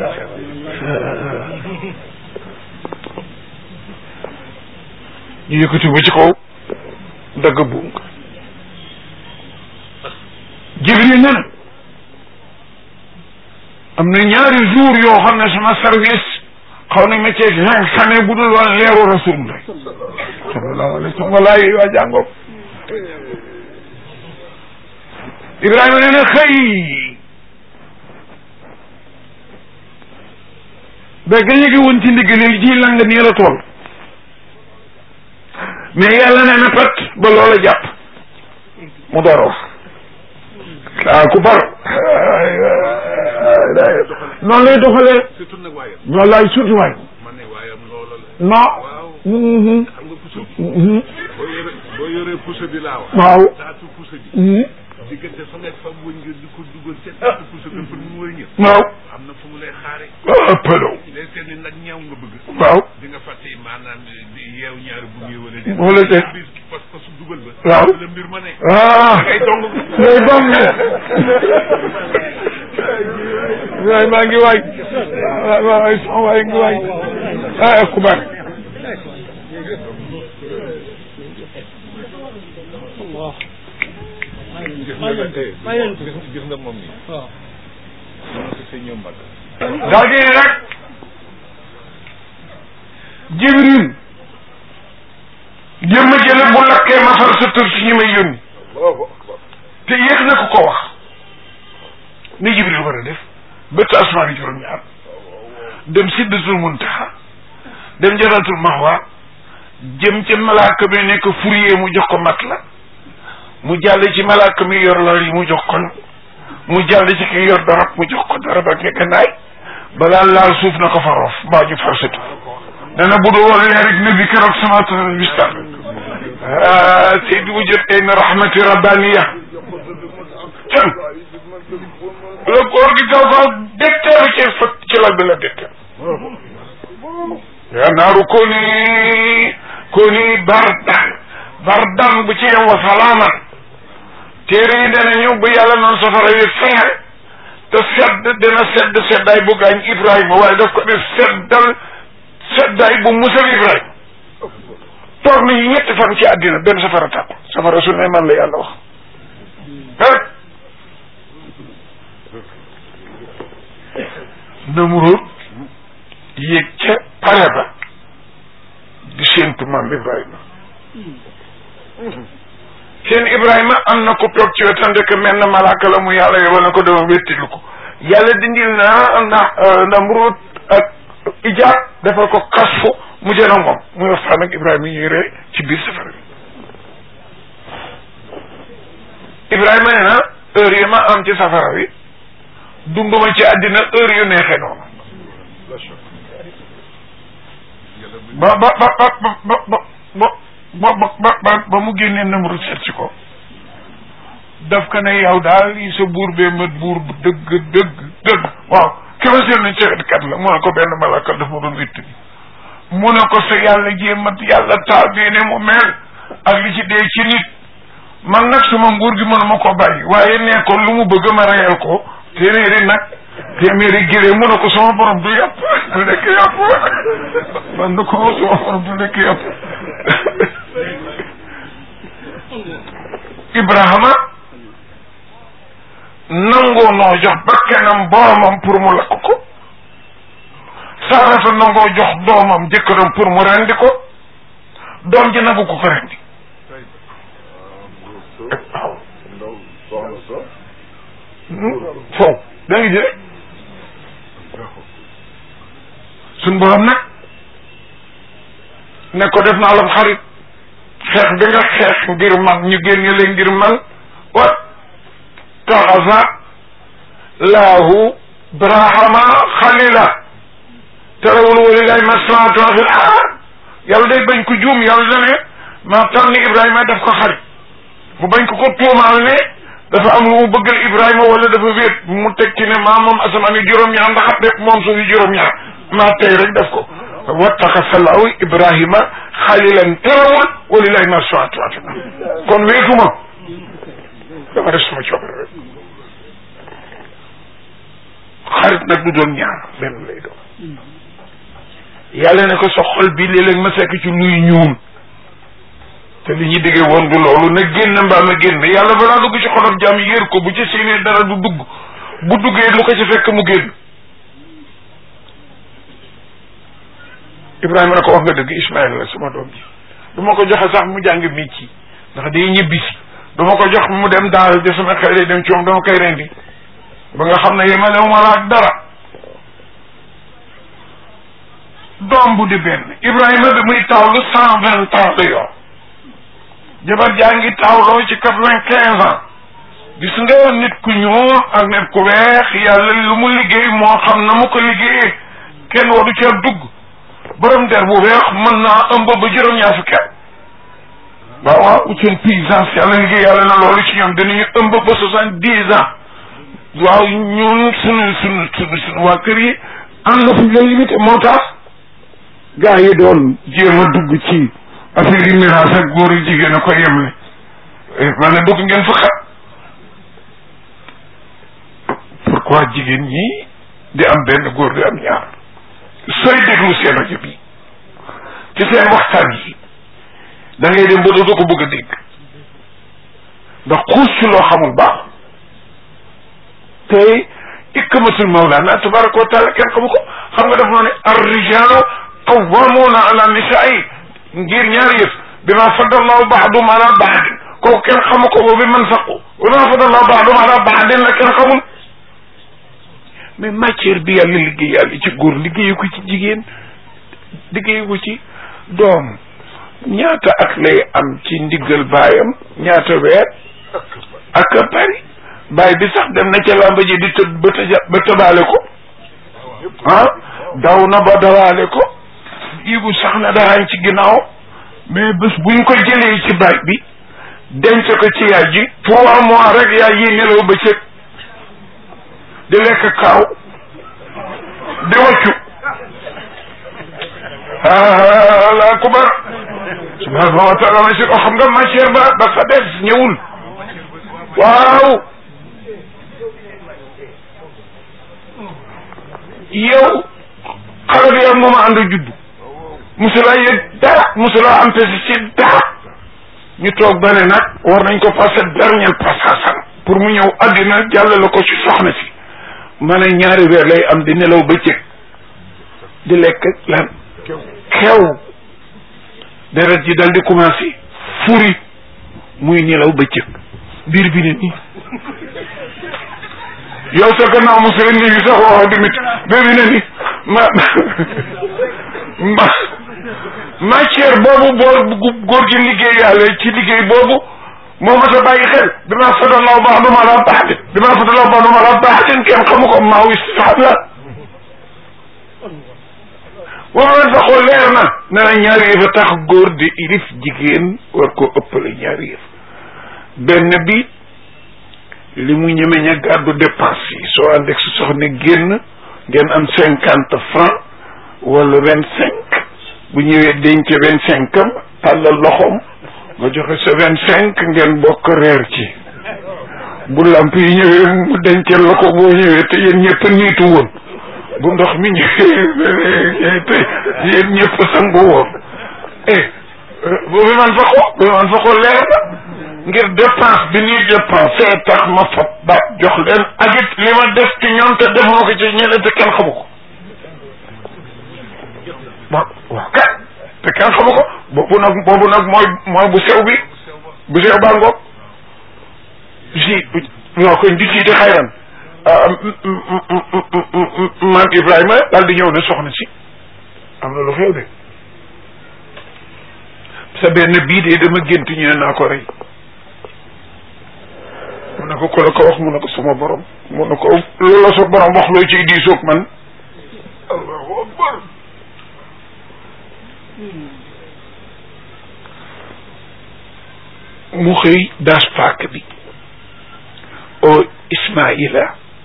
ñu yëkkati ba ci kaw dagg buum ko jibril ne na am na ñaari jour yoo xam ne sama service xaw nañ ma cee cinq sane bu dul woon leeru rasulullah sallallahu alayhi wa sallam walaay waa jàngoom ibrahima nee na xëy ba gañe gi woon ci ndiggalil ji lang nii la tool mais yàlla nee na pat ba loola jàpp mu door a wax ah ku bar noonu lay doxalee surtout nag waaye noonu laay surtout waay man ne waayam loola la non waaw mhm, xam nga puso bi mhm, boo yore boo yoree puso bi laa wax waaw taatu puso bi mhm, diggante fa nga fam wëñ nga di ko dugal ca taatu puso bi pour mu wër ñëw waaw am na fu mu lay xaare ëppalaw léegi seen ni nag ñaaw nga bëgg waaw di nga fàtte maanaam di yeew ñaari bu ñëw wala déet wala déet bis parce que su dugal ba waaw la mbir ma ne ah ngay dong ngay dong waay maa ngi waay waay waay sama waay ngi waay ah ku bar gis nga eh gis gis nga moom nii moom si sa ñëw mbagg daal di ne rek jibril jëmm jële bu lakkee ma far sa tur ci ñi may yónni te yéex na ko ko wax ni jibril war a def bëtt asmaan yi juróom-ñaar dem siddatul muntaha dem jaratul mahwa jëm ca malaaka mi nekk fourrier mu jox ko mat la mu jàll ci malaaka mi yor lor yi mu jox ko mu jàll ci ki yor darab mu jox ko darab ak ngekkandaay balaa laal suuf na ko fa roof mbaa ju farsatu dana bu dul woon leer rek nabi keroog samaatal bistar seydi wujud ayna rahmati rabbaniya can la góor gi gaw gaw detteelu ci fa ci lal bi la detteelu ya naaru kuni kuni bardan bardan bu ci yem wa salaaman téere yi dana ñëw bu yàlla noonu safara wi feer te sedd dina sedd seddaay bu gaañ Ibrahima waaye daf ko def seddal seddaay bu musal Ibrahima toog nañu ñetti fan ci àddina benn safara tàkku safara su ne man la yàlla wax rek Namrud yéeg ca pare ba di séentu maam Ibrahima seen Ibrahima am na ko toog ci wetam ndek mel na malaaka la mu yàlla yebal na ko dama wéttilu ko yàlla dindil na na Namrud ak Ijaab defal ko kasfu mu jën a moom muy waxtaan ak Ibrahima ñuy ree ci biir safara bi Ibrahima nee na heure yi ma am ci safara bi dunduma ci àddina heure yu neexee noonu ba ba ba ba ba ba ba ba ba ba ba mu génnee Namrud seet si ko daf ko ne yow daal lii sa buur bee mat buur bu dëgg dëgg dëgg waaw ki ma seet nañ kat la mu ne ko benn malaka daf ma doon witt mu ne ko sa yàlla jee mat yàlla taal bii ne mu mel ak li ci dee ci nit man nag sama nguur gi mënuma ko bàyyi waaye nee ko lu mu bëgg ma reyal ko téeméeri nag téeméeri géré mu ne ko sama borom du yàpp du lekk yàpp man na ko sama borom du lekk yàpp Ibrahima nangoo noo jox bakkanam boromam pour mu lakk ko Saarata nangoo jox doomam jëkkëram pour mu rendi ko doom ji nangu ko ko rendi waaw foofu da ngi jële suñ borom nag ne ko def naa la xarit xeex bi nga xeex ngir man ñu génne leen ngir man wa taxasa laahu brahama xalila terewul walilahi maslahatun fil ard yàlla day bañ ko juum yàlla da ne maa tànn Ibrahima daf ko xarit mu bañ ko ko tuumaal ne dafa am lu mu bëggal Ibrahima wala dafa wéet mu teg ci ne maa moom asamaan yi juróom-ñaar ndax rek moom suuf yi juróom-ñaar maa tey rek def ko wattaxasa laahu Ibrahima xalilan terewul walilahi maslahatun fil ard kon wéetuma dama def sama coobare rek xarit nag du doon ñaar benn lay doon yàlla ne ko sa xol bi léeg-léeg ma fekk ci luy ñuul te li ñu déggee woon du loolu na génn mbaa ma génn yàlla balaa dugg ci xolof jàmm yër ko bu ci séenee dara du dugg bu duggee lu ko ci fekk mu génn Ibrahima ne ko wax nga dëgg Ismaïla la sama doom ji du ma ko joxe sax mu jàng métier ndax day ñibbi si du ma ko jox mu dem daal de sama xel day dem ci moom dama koy rendi ba nga xam ne yemalewu ma la ak dara doom bu di benn Ibrahima bi muy tawlu cent vingt ans la yor jabar jaa ngi tawloo ci quatre vingt quinze ans gis nga nit ku ñuul ak nit ku weex yàlla lu mu liggéey moo xam na mu ko liggéeyee kenn waru ca dugg borom der bu weex mën naa ëmb ba juróom-ñaar fukki at waaw waaw seen puissance yàlla liggéey yàlla na loolu ci ñoom dinañu ëmb ba soixante dix ans waaw ñun sunu sunu sunu sunu waa kër yi am na fu ñu lay limité moo tax gars yi doon jéem a dugg ci affaire yi miraas ak góor yi jigéen a ko yemle ma ne dugg ngeen fa xat pourquoi jigéen ñi di am benn góor di am ñaar sooy déglu seen rajo bi ci seen waxtaan yi da ngay dem ba dootoo ko bëgg a dégg ndax xuus ci loo xamul baax tey ikmatul mawlana tabaraka wa taala kenn xamu ko xam nga daf noo ne ar rijalu qawwamuna ala nisaai ngir ñaari yëf bi ma faddallahu baadum ala baadin kooku kenn xamu ko boobu man faqu bi ma faddallahu baadum ala baadin la kenn xamul mais matière bi yàlla liggéey yàlla ci góor liggéeyu ko ci jigéen liggéeyu ko ci doom ñaata ak lay am ci ndiggal baayam ñaata weer ak a bari baay bi sax dem na ca làmba ji di tëb ba tëja ba tëbaale ko ah daw na ba dawaale ko ibu sax na daraañ ci ginnaaw mais bés buñ ko jëlee ci baay bi denc ko ci yaay ji trois mois rek yaay yi nelaw ba cëg di lekk kaaw di waccu ala kubar subhanahu wa taala ma si ko xam nga matière ba ba fa des ñëwul waaw yow xale bi am mooma ànd judd musulaa yëg dara musulaa am pesi ci dara ñu toog ba ne nag war nañ ko passé dernier passage pour mu ñëw àddina jàllale ko ci soxna si ma ne ñaari weer lay am di nelaw bëccëg di lekk lan xew deret ji dal di commencé furi muy nelaw bëccëg biir bi ne nii yow sa gannaaw mu seen nii sax wax dimit biir bi ne nii ma ma matière boobu boo góor gi liggéey yàlla ci liggéey boobu moo ma sa bàyyi xel bi ma fadallahu ba'dahum ala ba'din bi ma fadallahu ba'dahum ala ba'din kenn xamu ko maaw istifaam la waaw sa xol leer na ne na ñaari yëf a tax góor di ilif jigéen war koo ëppale ñaari yëf benn bi li mu ñeme ña gàddu dépense yi soo ànd ak sa soxna génn ngeen am cinquante franc wala vingt cinq bu ñëwee denc vingt cinq am tàllal loxoom nga joxe sa vingt cinq ngeen bokk reer ci bu lamp yi ñëwee mu dencal la ko boo ñëwee te yéen ñëpp niitu woon bu ndox mi ñëwee te yéen ñëpp sangu woon eh boobu man fa ko boobu man fa ko leer na ngir dépense bi ñuy dépensé tax ma fab ba jox leen ak it li ma def ci ñoom te def moo ko ci ñeneen te kenn xamu ko waaw waaw kat te kenn xamu ko boobu nag boobu nag mooy mooy bu sew bi bu sew baa ngoog si ñoo koy di siite xayran maam Ibrahima daal di ñëw ne soxna si am na lu xew de sa benn bii de dama gént ñu ne naa ko rey mu ne ko ku la ko wax mu ne ko sama borom mu ne ko loolu la sa borom wax looy ciy diisoog man allahu akbar mu xëy daas paak bi o Ismaïla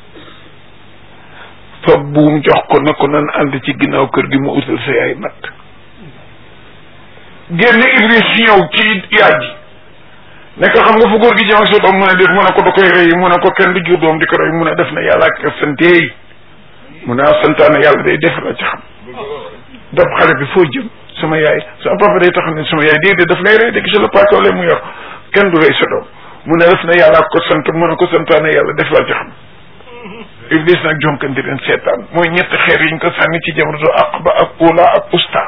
fa buum jox ko na ko nan ànd ci ginnaaw kër gi mu utal sa yaay matt génn Iblis ñëw ci yaay ji nekk xam nga fu góor gi jëm ak sa doom mu ne def mu ne ko da koy rey mu ne ko kenn du jur doom di ko rey mu ne def na yàlla ak santeey mu ne santaane yàlla day def la ci xam dab xale bi foo jëm sama yaay sama papa day tax ne sama yaay déedéet daf lay rey de gis la paaka wala mu yor kenn du rey sa doom mu ne def na yàlla ko sant mu ne ko santaane yàlla def la ci xam iblis nag jonkan di leen seetaan mooy ñetti xeer yiñ ko sànni ci jabratu aqba ak ula ak usta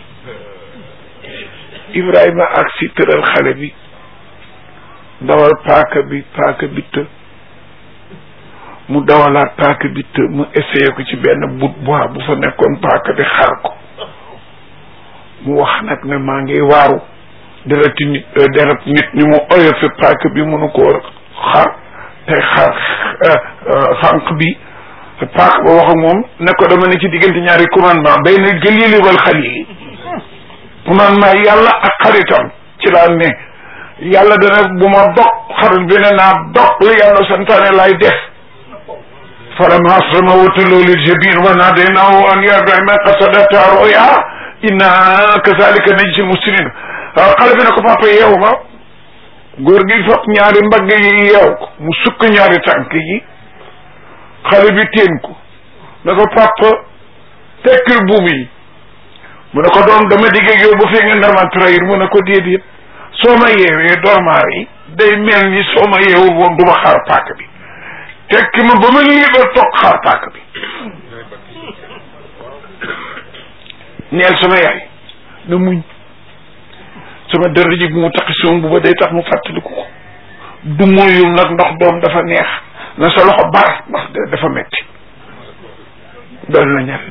ibrahima ak si tëral xale bi dawal paaka bi paaka bi të mu dawalaat paaka bi të mu essayé ko ci benn bout bois bu fa nekkoon paaka bi xar ko mu wax nag ne maa ngi waaru dereti nit deret nit ni mu oyofe paaka bi mënu koo xar te xar xànq bi paaka ba wax ak moom ne ko dama ne ci diggante ñaari commandement bay na gëlili wal xalili commandement yàlla ak xaritam ci laa ne yàlla dana bu ma dog xarit bi ne naa dog li yàlla santaane laay def falamma aslama wa talloo lil jabin wa nadaynaahu an ya ibrahima qad sadaqta ruya inna kazalika najzi muslimin waaw xale bi ne ko papa yeewu ma góor gi fop ñaari mbagg yi yeew ko mu sukk ñaari tànk yi xale bi teen ko ne ko papa tekkil buum yi mu ne ko doom dama digg ak yow ba fii nga nar ma trahir mu ne ko déedéet soo ma yeewee dormaar yi day mel ni soo ma yeewul woon du ma xaar paaka bi tekki ma ba ma liiba toog xaar paaka bi neel sama yaay na muñ sama dër ji bu mu taxi soom bu ba day tax mu fàttaliku ko du moyul nag ndox doom dafa neex na sa loxo bar ndax dafa metti dool na ñaari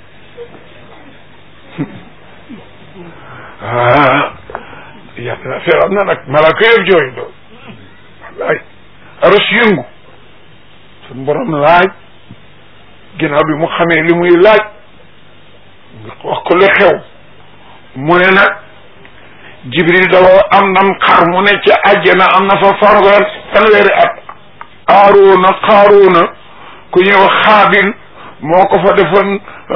ah yàlla affaire am na nag malaaka yëpp jooy doo wallaay aros yëngu suñ borom laaj ginnaaw bi mu xamee li muy laaj wax ko li xew mu ne nag jibril dafa am nam xar mu ne ca àjjana am na fa farwer fanweeri at aaroona xaaroona ku ñuy wax xaabil moo ko fa defoon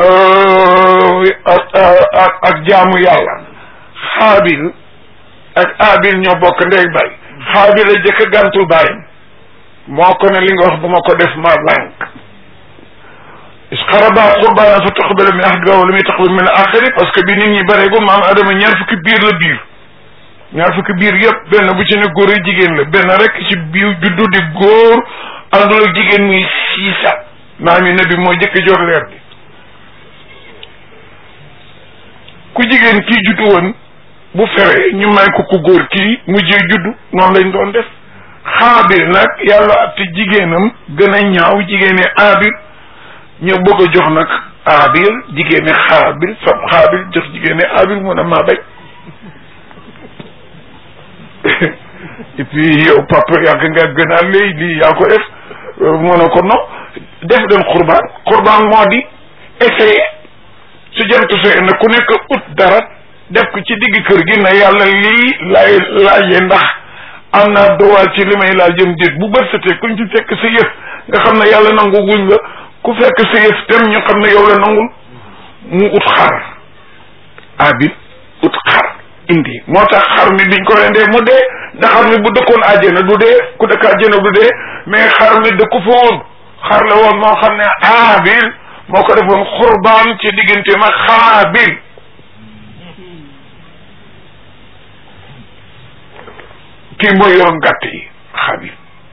ak ak jaamu yàlla xaabil ak aabil ñoo bokk ndey bay xaabil a jëkk gàntul bàyyam moo ko ne li nga wax bu ma ko def ma lànk isqaraba qurbana fa taqbala min ahadihima wa lam yataqbal min al-axari parce que bi nit ñi bareegul maam adama ñaar fukki biir la biir ñaar fukki biir yëpp benn bu ci ne góor yi jigéen la benn rek ci biir juddu di góor àndul ak jigéen muy siisa maam yi nabi moo jëkk jor leer bi ku jigéen kii juddu woon bu feree ñu may ko ku góor kii mujjee juddu noonu lañ doon def xaabil nag yàlla atte jigéenam gën a ñaaw jigéene aabil ñëw bëgg a jox nag aabil jigéene xaabil fab xaabil jox jigéene aabil mun a maa bañ et puis yow papa yàgg nga gën a léy lii yaa ko def mu ne ko non def leen xurbaan xurbaan moo di essayé su jant sooy na ku nekk ut dara def ko ci digg kër gi na yàlla lii lay laajee ndax am naa dowaal ci li may laal jëm déet bu bët setee kuñ ci fekk sa yëf nga xam ne yàlla nangu guñ la ku fekk sa yëf tem ñu xam ne yow la nangul mu ut xar abil ut xar indi moo tax xar mi biñ ko rendee mu dee ndax xar mi bu dëkkoon àjjana du dee ku dëkk àjjana du dee mais xar mi dëkku fa woon xar la woon moo xam ne abil moo ko defoon xurbaan ci diggante ma xaabil kii mooy yoroon gàtt yi xaabil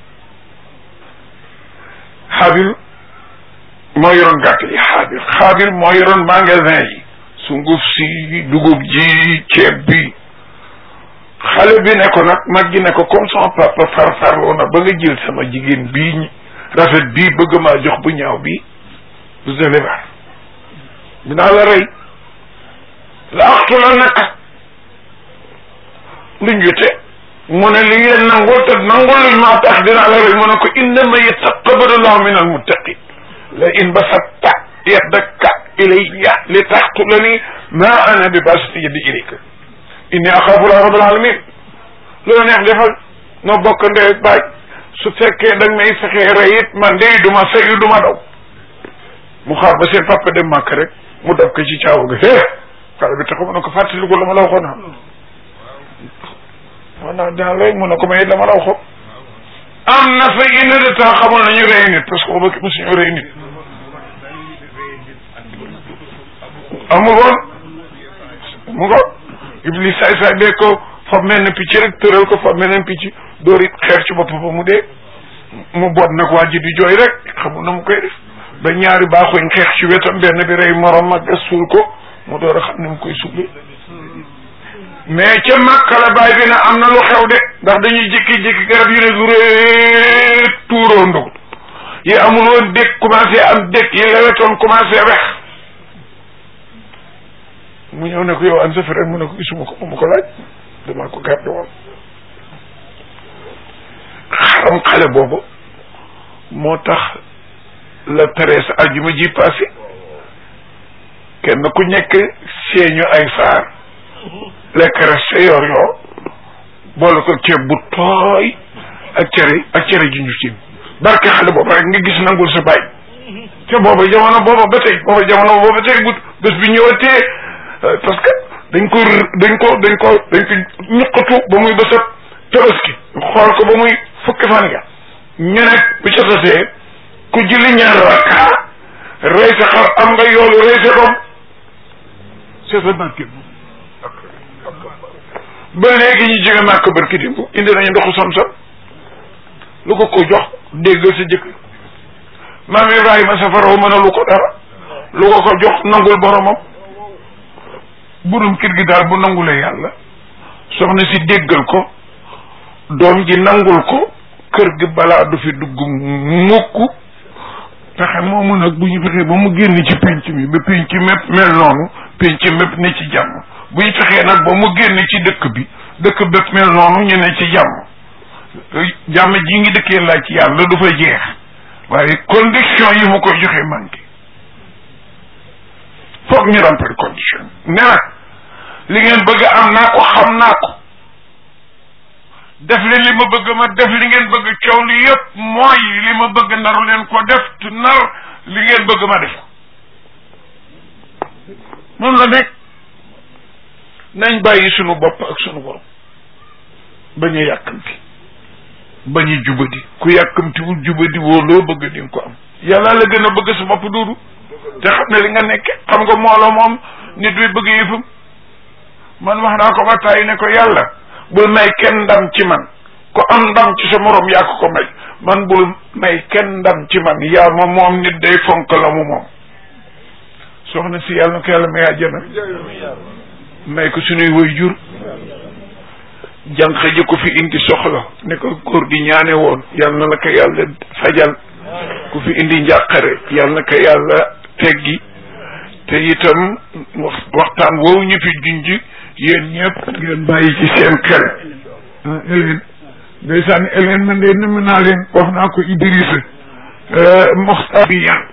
xaabil moo yoroon gàtt yi xaabil xaabil moo yoroon magasin yi sunguf si dugub ji ceeb bi xale bi ne ko nag mag gi ne ko comme sama papa farfarloo na ba nga jël sama jigéen bii rafet bii bëgg maa jox bu ñaaw bii vous allez voir dinaa la rey la axtu la naka luñ jote mu ne li ngeen nangul te nangul luñ maa tax dinaa la rey mu ne ko innama yataqabbalu llahu min almuttaqin la in basatta yadaka ilayya li taqtulani ma ana bi basiti yadi ilayka inni axaafu la rabbal alamin loolu neex defal noo bokk ndey baay su fekkee da nga may fexee rey it man de du ma fayu du ma daw mu xaar ba seen papa dem màkk rek mu dab ko ci caawa ga hee xale bi taxaw mu ne ko fàttaliku la ma la waxoon ah man naa dinaa rey mu ne ko may la ma la waxoon am na fa une heure de temps xamoon nañu rey nit parce que booba mosuñu rey nit amul woon mu ngo iblis saay saay bee ko fa mel ne picc rek tëral ko fa mel ne picc dóori xeer ci bopp ba mu dee mu boot nag waa ji di jooy rek xamul na mu koy def ba ñaari baaxuñ xeex ci wetam benn bi rey morom mag gas suul ko mu door a xam ne mu koy suulee mais ca Makka la baay bi ne am na lu xew de ndax dañuy jékki-jékki garab yu ne du ree tuuroo ndog yi amul woon dëkk commencé am dëkk yi lewetoon commencé wex mu ñëw ne ko yow an sa frère mu ne ko gisuma ko mu ko laaj damaa ko gàddu woon xaram xale boobu moo tax la treize aljuma ji passé kenn ku nekk seeñu ay saar lekk reste yor yoo boole ko ceeb bu tooy ak cere ak cere ji ñu tiim barke xale boobu rek nga gis nangul sa baay te booba jamono booba ba tey booba jamono booba ba tey bu bés bi ñëwatee parce que dañ ko dañ ko dañ ko dañ ko ñuqatu ba muy bésab tabaski xool ko ba muy fukki fan nga ñu nekk bu ca tasee ku julli ñaar rakka rey sa xar am nga yoolu rey sa doom c'est ça barke ba léegi ñu jóge màkk barki dimb indi nañu ndoxu sam-sam lu ko ko jox déggal sa jëkkër maam Ibrahima safaraw mën a lu ko dara lu ko ko jox nangul boromam burum kër gi daal bu nangulee yàlla soxna si déggal ko doom ji nangul ko kër gi balaa du fi dugg mukk pexe moomu nag bu ñu fexee ba mu génn ci penc mi ba penc mépp mel noonu penc mépp ne ci jàmm bu ñu fexee nag ba mu génn ci dëkk bi dëkk bépp mel noonu ñu ne ci jàmm jàmm ji ngi dëkkee laaj ci yàlla du fa jeex waaye condition yi mu koy joxe manqué foog ñu remplir condition ne nag li ngeen bëgg am naa ko xam naa ko def leen li ma bëgg ma def li ngeen bëgg coow li yëpp mooy li ma bëgg naru leen ko def tu nar li ngeen bëgg ma def noonu la nekk nañ bàyyi sunu bopp ak sunu borom bañ a yàkkamti bañ a jubadi ku yàkkamtiwul jubadi woo loo bëgg di nga ko am yàlla la gën a bëgg sa bopp duudu te xam ne li nga nekk xam nga moolo moom nit bi bëgg yëfam man wax naa ko ba tàyyi ne ko yàlla bul may kenn ndam ci man ko am ndam ci sa morom yaa ko ko may man bul may kenn ndam ci man yaa ma moom nit day fonk la mu moom soxna si yàlla na ko yàlla may àjjana may ko suñuy woy jur jànq ji ko fi indi soxla ne ko góor gi ñaane woon yàlla na la ko yàlla fajal ku fi indi njàqare yàlla na ko yàlla teggi te itam wax waxtaan woowu ñu fi junj yéen ñëpp ngeen bàyyi ci seen xel ah Hélène ndeysaan Hélène man de numu naa leen wax naa ko Idrissa moxtar bi yan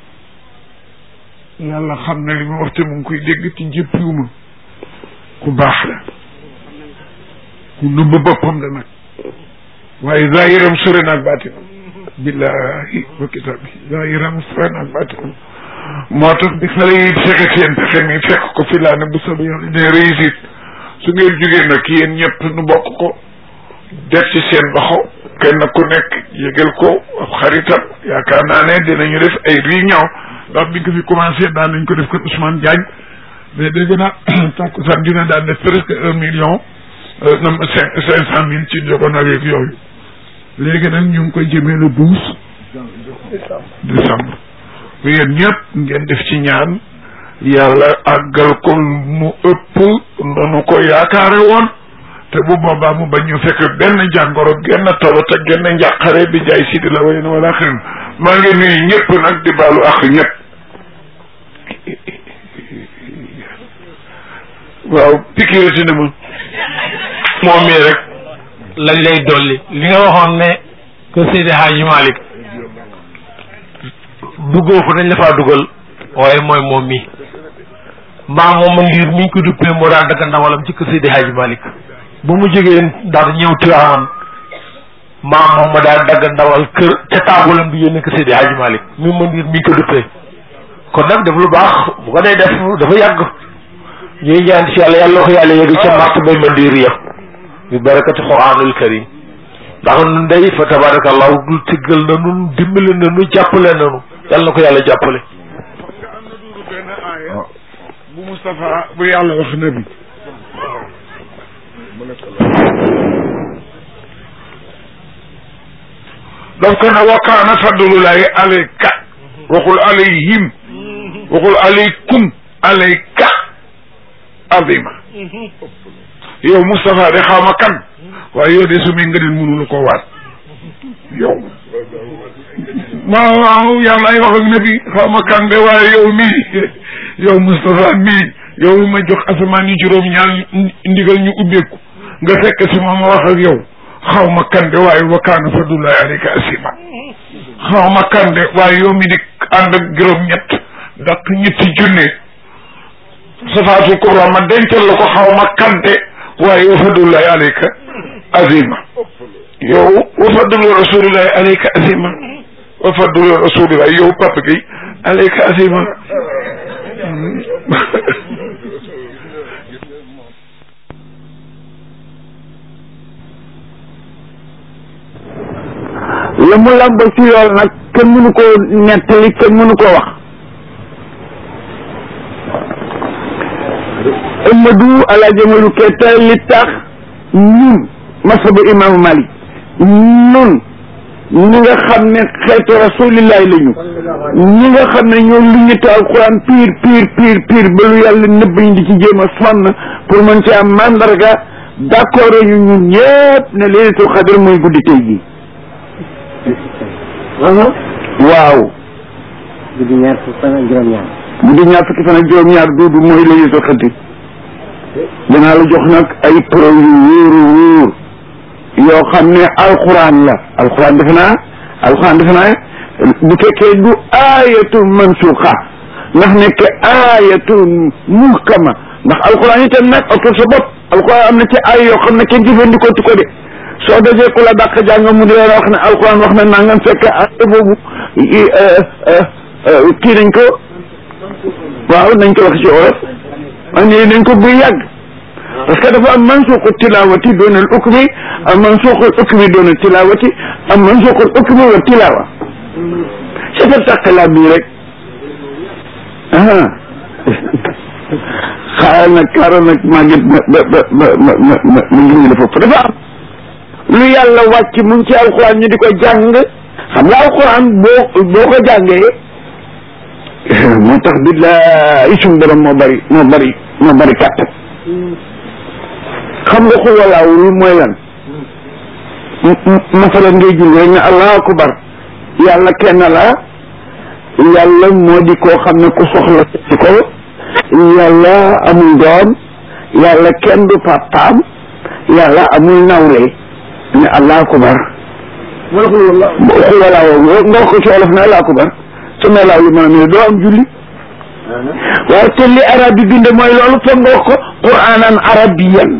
yàlla xam na li ma wax te mu ngi koy dégg ci jëppiwuma ku baax la ku nëbb boppam la nag waaye zahiram sore naag baatinam billahi wa kitaabi zahiram sore naag baatinam moo tax bi xale yi fexe seen pexe mi fekk ko fi laa ne bu soobee yàlla ne réussite su ngeen jógee nag yéen ñëpp nu bokk ko def ci seen loxo kenn ku nekk yëgal ko ab xaritam yaakaar naa ne dinañu def ay réunion ndax bi nga fi commencé daan nañ ko def ko Ousmane Diagne mais dégg naa takkusaan dina daan def presque un million nam cinq cinq cent mille ci jogoon ak yooyu léegi nag ñu ngi koy jëmee le douze décembre yéen ñëpp ngeen def ci ñaan yàlla àggal ko mu ëpp ndonu ko yaakaare woon te bu boobaa mu bañ ñu fekk benn jàngoro genn tawat ak genn njàqare bi jaay sidi la way na wala xëy maa ngi nuyu ñëpp nag di baalu ak ñëpp waaw pikirati na ma moom mii rek lañ lay dolli li nga waxoon ne que Seydi Hadji Malick duggoo ko dañ la faa dugal waaye mooy moom mii maam moom ma ngir mi ngi ko duppee moo daan dagg ndawalam ci kër Seydi Hadji Malick ba mu jógee daal ñëw Tiwaawan maam moom ma daal dagg ndawal kër ca taabulam bi yónnee ko Seydi Hadji Malick mi ma ngir mi ngi ko duppee kon nag def lu baax bu ko dee def dafa yàgg ñuy ñaan ci yàlla yàlla ko yàlla yegg ca màtt bay mandiir ya bi barakati quraanul karim ndax nun day fa tabarakallahu dul tiggal na nun dimbali na nu jàppale na nu yàlla na ko yàlla jàppale bu Moustapha bu yàlla wax nabi mu nekk la daf ko ne wa kaana fadlullahi alayka waxul alayhim waxul alaykum alayka azima yow Moustapha de xaw ma kan waaye yow de su mi nga den mënula ko waat yow waaw waaw yàlla ay wax ak nabi xaw ma kan de waaye yow mii yow Moustapha mii yow mi ma jox asamaan yi juróom ñaar ndigal ñu ubbeeku nga fekk si ma ma wax ak yow xaw ma kan de waaye wa kaana fadlullahi alayka asima xaw ma kan de waaye yow mi di ànd ak juróom ñett ndax ñetti junne safaatul kubra ma dencal la ko xaw ma kan de waaye wa fadlullahi alayka azima yow wa fadlu rasulillahi alayka azima wa fadlu rasulillahi yow papa gi alayka azima la mu làmb ci yool nag kenn mënu koo nettali kenn mënu koo wax Amadou Alaaji Amadou Keita li tax ñun masabu imaamu Malik ñun ñi nga xam ne xeetu rasulillahi la ñu ñi nga xam ne ñoo lu ñu taal alquran pire pire pire pire ba lu yàlla nëbb ñu di ci jéem a sonn pour mën ci am mandarga d'accord ñu ñun ñëpp ne laylatul xadr mooy guddi tey jii waaw guddi ñaar fukki fan ak juróom-ñaar. guddi ñaar fukki fan ak juróom-ñaar duudu mooy laylatul xadr danaa la jox nag ay preuve yu wóoru wóor yoo xam ne alquran la alquran defe naa alquran defe naa bu fekkee du ayatul mansuxa ndax nekk ayatul muhkama ndax alquran itam nag oto sa bopp alquran am na ci ay yoo xam ne kenn jëfandikoo tu ko de soo dajee ku la dàq jàng mu di leen wax ne alquran wax na nangam fekk ay boobu kii nañ ko waaw nañ ko wax ci olof man nii nañ ko buy yàgg parce que dafa am mansuuqu tilawati doon al ukmi am mansuuqul ukmi doon al tilawati am mansuuqul ukmi wa tilawa c'est taqala bii rek ah xaaral nag xaaral nag maa ngi ma ma ma ma ma ma ma ma ngi la foofu dafa am lu yàlla wàcc mu ngi ci alquran ñu di ko jàng xam nga alquran boo boo ko jàngee moo tax billahi suñu borom moo bari moo bari moo bari kàttan xam nga xul walaaw lu mooy lan masalan ngay jul rek ne allahu akbar yàlla kenn la yàlla moo di koo xam ne ku soxla ci ko yàlla amul doom yàlla kenn du papaam yàlla amul nawle ne allahu akbar xul walaaw nga wax ko ci olof ne allahu akbar sama laaw lu maanaam doo am julli waaye te li arab bi binde mooy loolu foog nga wax ko quranan arabiyan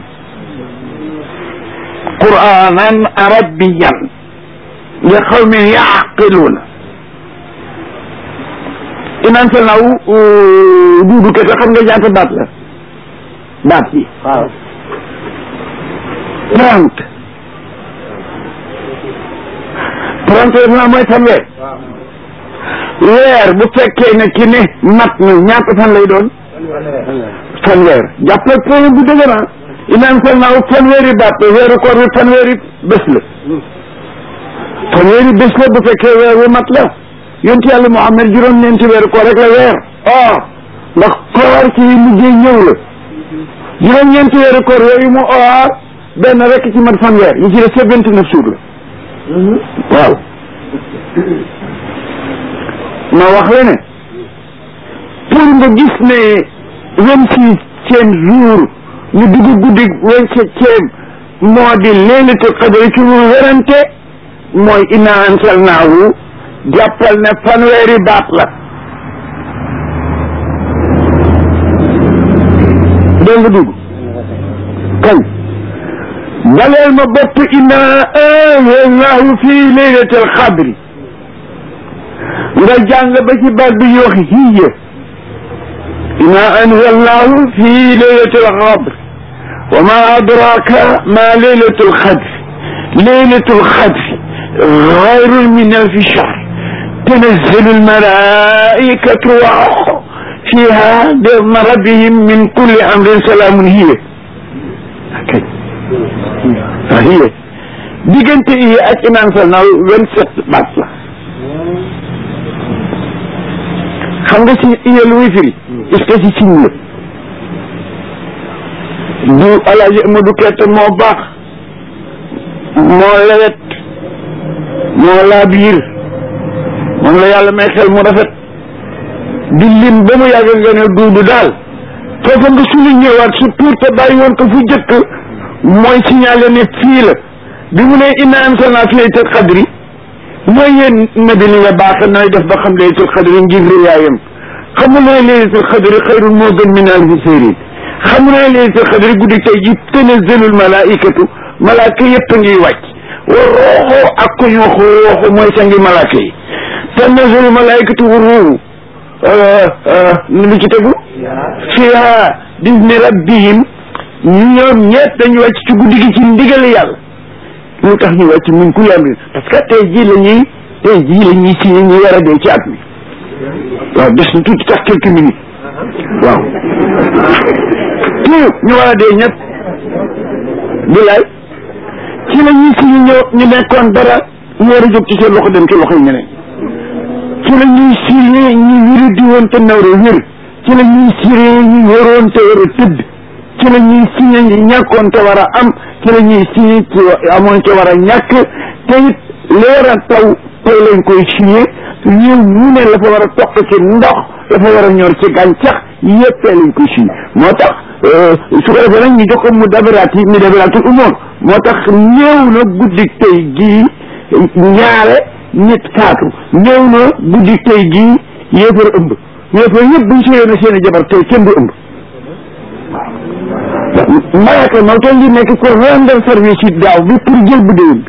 quranan arabiyan li qawmin yaqiluuna iman sa naaw duudu ke te xam nga ñaata baat la baat bi waaw. trente trente def naa mooy fanweer weer bu fekkee ne ki ne mat na ñaata fan lay doon fanweer jàppal point bu dëgg naa inaan sal naaw fanweeri baat la weeru koor bi fanweeri bés la fanweeri bés la bu fekkee weer wi mat la yonti yàlla Muhammad juróom-ñeenti weeru koor rek la weer or ndax koor ci mujjee ñëw la juróom-ñeenti weeru koor yooyu mu or benn rek ci mat fanweer yi ci des sa vingt neuf jours la waaw ma wax la ne pour nga gis ne vingt sixième jour ñu dugg guddi vingt septième moo di leelatul qadri ci lu werante mooy inna ansalnaahu jàppal ne fanweeri baat la dégg nga dugg kañ baleel ma bopp inna anzalnaahu fii laylatil qadri nga jàng ba ci baat bi ñuy wax hiya inna anzalnaahu fii laylatil qadr wa ma adraka ma laylatul qadr laylatul qadr xayrun min alfi shahr tanazzalu almalaikatu wa fiha de ma rabbihim min kulli amrin salaamun hiya kay ah hiya diggante yi ak inaan sal naaw vingt sept baat la xam nga si iya lu muy firi est-ce que si siñ la du alaaji Amadou Kette moo baax moo lewet moo laa biir moom la yàlla may xel mu rafet di lim ba mu yàgg nga ne duudu daal foofa nga suñu ñëwaat surtout te bàyyi woon ko fu jëkk mooy signalé ne fii la bi mu ne inna anzalna fi laylatil qadri mooy yéen nabi li nga baax nooy def ba xam laylatul qadri ngir riyaayam xamul ne laylatul qadri xayrun moo gën min alfi sayrin xamul ne laylatul qadri guddi tey ji tanazzalul malaikatu malaaka yëpp a ngiy wàcc wa rooxoo ak ku ñu wax rooxu mooy sangi malaaka yi tanazzalul malaikatu wa ruuhu lu ci tegu fiha bizni rabbihim ñoom ñett dañu wàcc ci guddi gi ci ndigal yàlla lu tax ñu wàcc min kulli amrin parce que tey jii la ñuy tey jii la ñuy signé ñi war a dee ci at mi waaw des na tuuti tax quelques minutes waaw tout ñu war a dee ñëpp bilaay ci la ñuy signé ñoo ñu nekkoon dara ñu war a jóg ci seen loxo dem ci loxo yi ñeneen ci la ñuy signé ñi wéru di woon te nawre wér ci la ñuy signé ñi wéroon te war a tëdd ci la ñuy signé ñi ñàkkoon te war a am ci la ñuy signé ci amoon te war a ñàkk te it leer a taw tey lañ koy signé ñëw mu ne la fa war a toq ci ndox la fa war a ñor ci gàncax yëpp tey lañ koy signé moo tax su ko defee nag ñu jox ko mu dabiraat yi mu dabiraatul umoor moo tax ñëw na guddi tey gii ñaare nit faatu ñëw na guddi tey gii yéefar ëmb yéefar yëpp buñ sëyee na seen i jabar tey kenn du ëmb malaaka moo toll di nekk ko rendre service yi daaw bi pour jël bu déwén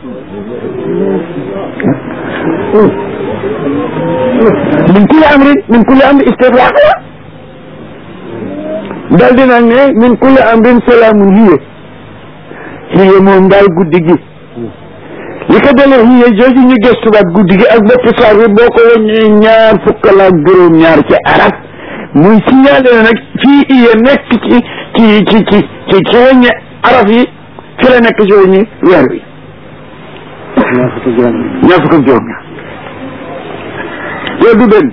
bi min kulli amrin min kulli amrin istifraaq la dal di nag ne min kulli amrin salaamun hiya hiya moom daal guddi gi li ko dalee hiya jooju ñu gëstuwaat guddi gi ak bopp saar bi boo ko wàññee ñaar fukk la ak juróom ñaar ci arab muy signalé na nag fii iya nekk ci ci ci ci ci ci wàññi araf yi fi la nekk ci wàññi weer wi ñaar fukki juróom ñaar fukk ak juróom ñaar loolu du benn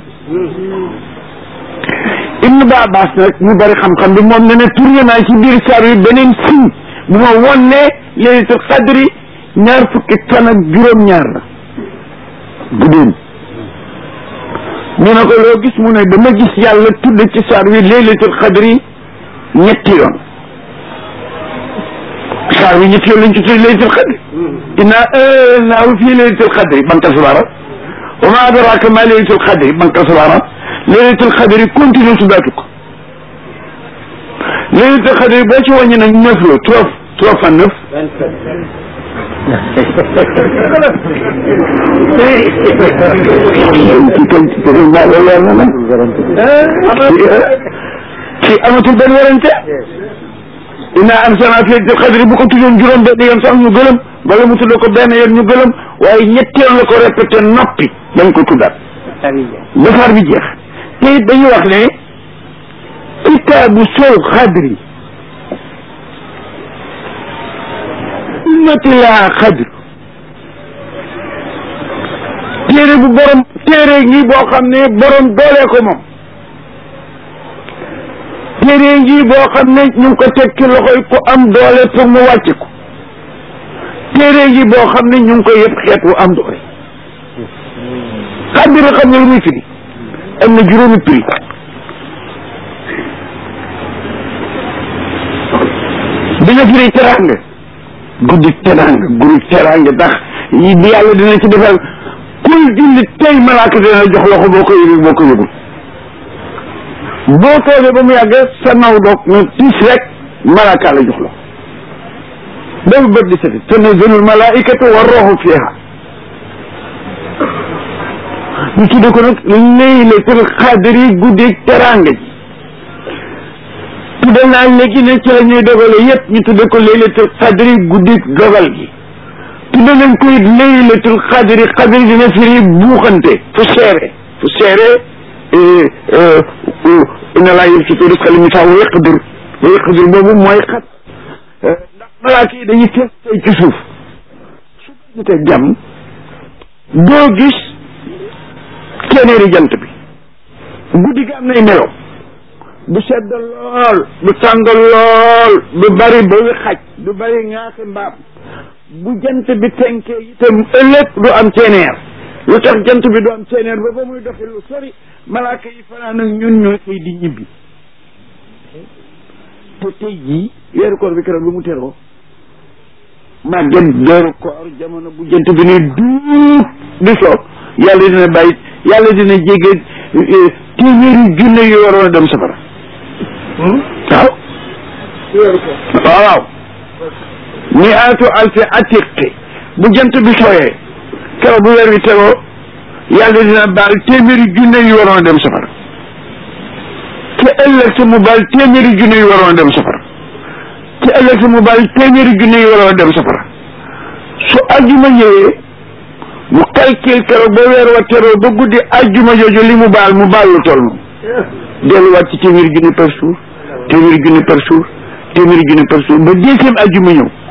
Ibn Abbas nag ñu bari xam-xam bi moom ne ne tourné naa ci biir saar wi beneen signe bu ma won ne laylatul qadri ñaar fukki fan ak juróom-ñaar la guddeem ñu ne ko loo gis mu ne dama gis yàlla tudd ci saar wi laylatul qadri ñetti yoon saar wi ñetti yoon lañ ci tudd laylatul qadri inna anzalnaahu fii laylatul qadri banka subara wa ma adraka ma laylatul qadri banka subara laylatul qadri continue tuddaatu ko laylatul qadri boo ci wàññi nag neuf la trois trois fois neuf ci kon ci kon maa loolu leer na nag ci amatul benn werante inna anzalnaa fi laylatil qadri bu ko tuddoon juróom benn yoon sax ñu gëlëm wala mu tudd ko benn yoon ñu gëlëm waaye ñetteel la ko répété noppi dañ ko tuddaat basaar bi jeex te it dañuy wax ne kitaabu sol xadri ummati laa xadr téere bu borom téere ngi boo xam ne borom doolee ko moom téere ngi boo xam ne ñu ngi ko teg ci loxoy ku am doole pour mu wàcc ko téere ngi boo xam ne ñu ngi ko yëpp xeet wu am doole xadr xam ne lu muy firi am na juróomi prix dina firi teranga guddi teranga guddi teranga ndax yi yàlla dina ci defal kuy julli tey malaaka dina jox loxo boo ko yëgul boo ko yëgul boo toogee ba mu yàgg sa naw doog ne tiis rek malaaka la jox loxo boobu bët di seti tanazzalul malaikatu wa ruuhu fiha ñu tudde ko nag laylatul xadri guddi teranga ji tudde naa léegi ne ci la ñuy dogale yépp ñu tudde ko laylatul xadri guddi dogal gi tudde nañ ko it laylatul xadri xadri dina firi buuxante fu seere fu seere inna laa yabsutu rizqa liman yashaa wa yaqdir wa yaqdir boobu mooy xat ndax malaaka yi dañuy teg tey ci suuf su ñu teg jàmm doo gis téeméeri jant bi guddi gi am nay melo du sedd lool du tàng lool du bari ba wi xaj du bari ñaata mbaam bu jant bi tenkee itam ëllëg du am ceeneer lu tax jant bi du am ceeneer ba ba muy doxi lu sori malaaka yi fanaan ak ñun ñooy xëy di ñibbi te tey jii weeru koor bi keroog bi mu teroo màgget weeru koor jamono bu jant bi ne duut di so yàlla dina bàyyi yàlla dina jege téeméeri junne yu waroon a dem safara waaw waaw waaw ni aatu alfi atiqi bu jant bi sooyee keroog bu weer wi tegoo yàlla dina baal téeméeri junne yu waroon a dem safara te ëllëg sa mu baal téeméeri junne yu waroon a dem safara te ëllëg sa mu baal téeméeri junne yu waroon a dem safara su ajjuma ñëwee mu calcul keroog ba weer wa teroo ba guddi ajjuma jooju li mu baal mu baal lu toll moom delluwaat ci téeméeri junne par jour téeméeri junne par jour téeméeri junne par jour ba deuxième ajjuma ñëw